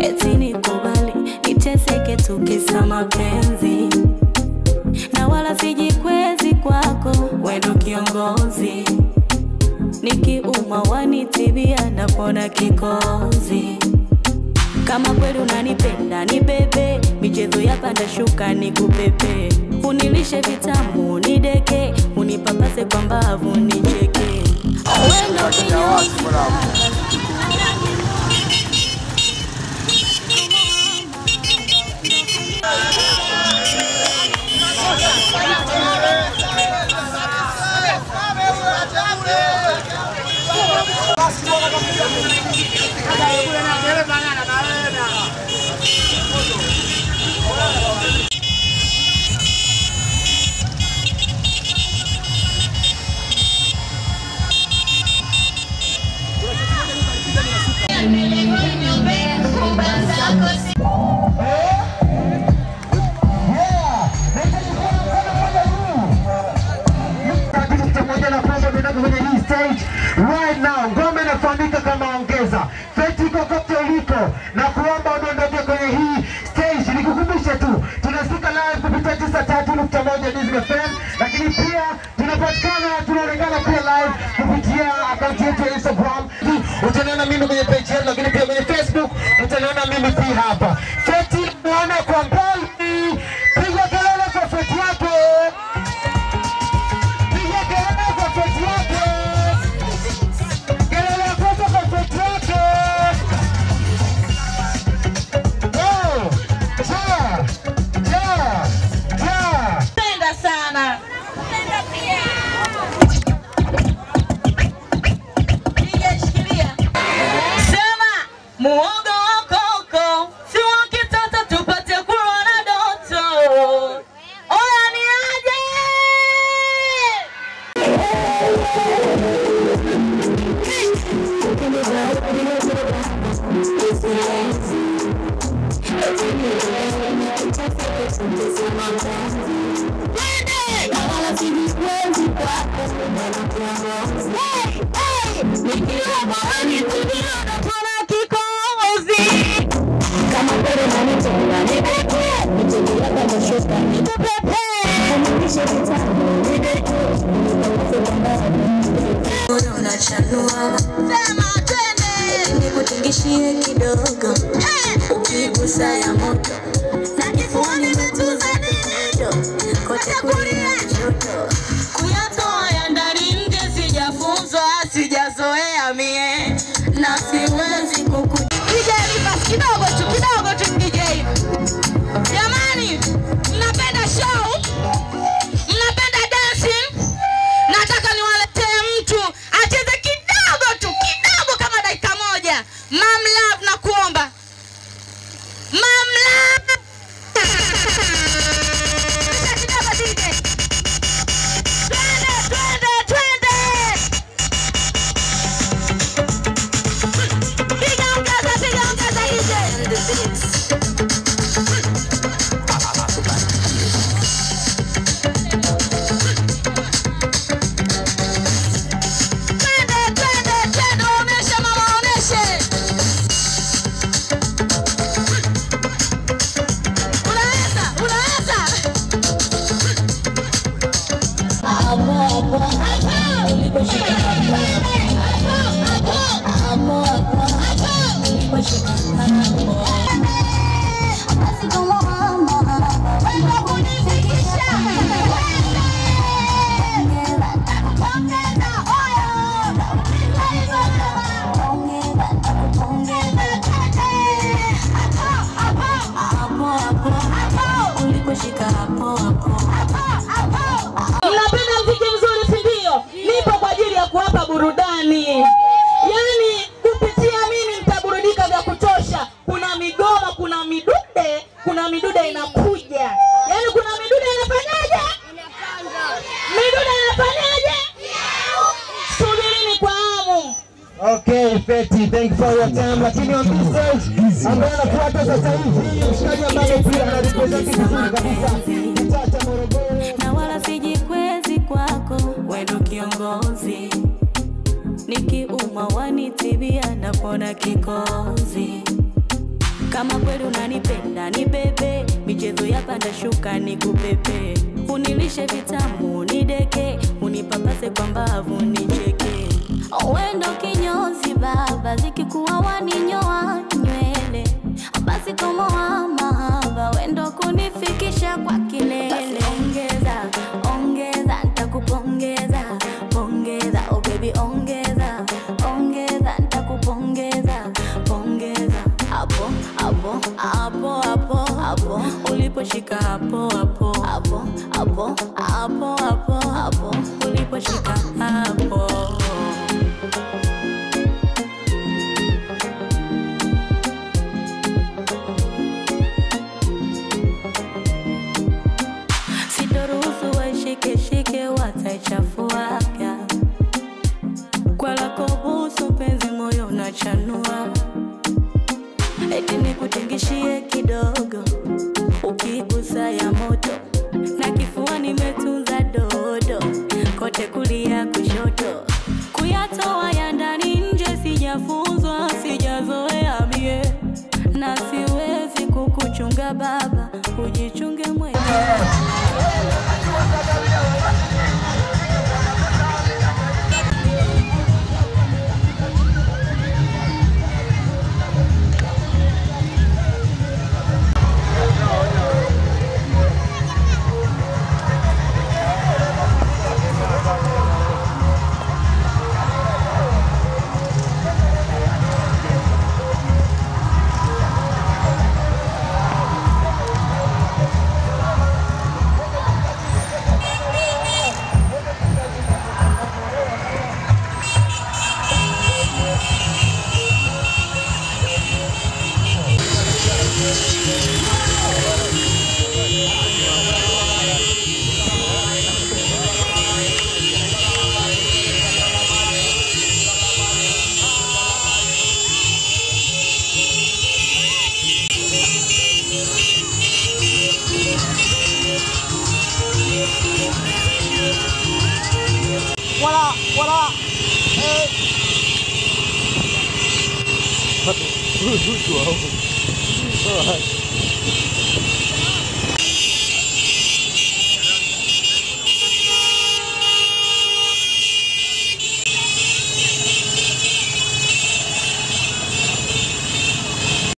eti nikubali niteseke tukisa mapenzi na wala sijikwezi kwako wendo kiongozi nikiuma wanitibia napona kikozi kama kweli unanipenda ni bebe michezo ya panda shuka ni kupepe unilishe vitamu nideke unipapase kwa mbavu nicheke wendo kinyoka pamoja na kwamba tunataka kwenye hii stage right now. Ngoma inafahamika kama ongeza feti kokote uliko, na kuomba udondoke kwenye hii stage. Nikukumbushe tu tunasikika live kupitia tisa tatu nukta moja Dizzy FM, lakini pia tunapatikana tunaonekana pia live kupitia akaunti yetu ya Instagram. Utaniona mimi kwenye page yetu, lakini pia kwenye Facebook utaniona mimi pia hapa. Feti naona kwa mbali, piga kelele kwa feti yake. Piga kelele kwa feti yake. Kelele ya kwanza kwa feti yake. Oh, ja, ja, ja. Penda sana. Piga, shikilia. Sema muogo wa koko si wa kitoto tupate kulwa na doto. Oya ni aje? Tuna kikohozi. Mbona unachanua Sema twende. nikutingishie kidogo ukigusa ya moto Na kifuani metuza nini? kote kulia kushoto Kuyatoa ya ndani nje sijafunzwa, sijazoea mie na siwezi kuku DJ Rivers, kidogo tu kidogo tu DJ. Jamani, mnapenda show? Mnapenda dancing? Nataka niwaletee mtu acheze kidogo tu kidogo kama dakika moja. Mam Love na kuomba. Mam Love. Kidogo DJ. Twende, twende, twende. Piga ongeza, piga ongeza DJ. Twende, twende, twende, waoneshe mama, waoneshe. Unaweza, unaweza. uliposhika hapo hapo Mnapenda mziki mzuri si ndio? Nipo kwa ajili ya kuwapa burudani, yaani kupitia mimi mtaburudika vya kutosha. Kuna migoma, kuna midude, kuna midude inakuja, yaani kuna midude inafanyaje? Midude inafanyaje? Subirini kwa hamu. Okay, Feti, thank you for your time. Lakini on this stage ambaye anafuata sasa hivi mshikaji ambaye pia anarepresent vizuri kabisa kitaa cha Morogoro. na wala sijikwezi kwako wendo kiongozi nikiuma wanitibia napona kikozi kama kweli unanipenda ni bebe michezo ya panda shuka ni kupepe unilishe vitamu ni deke unipapase kwa mbavu nicheke wendo kinyozi baba zikikuwa waninyoa nywele basi komoa mahaba wendo kunifikisha kwa kilele ongeza ongeza ntakupongeza pongeza oh baby ongeza ongeza ntakupongeza pongeza hapo hapo hapo hapo hapo uliposhika hapo hapo hapo hapo hapo hapo hapo uliposhika hapo sitoruhusu waishikeshike wataichafuaga kwa lako busu penzi moyo unachanua eti nikutingishie kidogo ukigusa ya moto na kifua nimetunza dodo kote kulia kushoto kuyatoa ya ndani nje sijafunzwa sijazoea mie na siwezi kukuchunga baba ujichunge mwenyewe Voilà, voilà. Eh.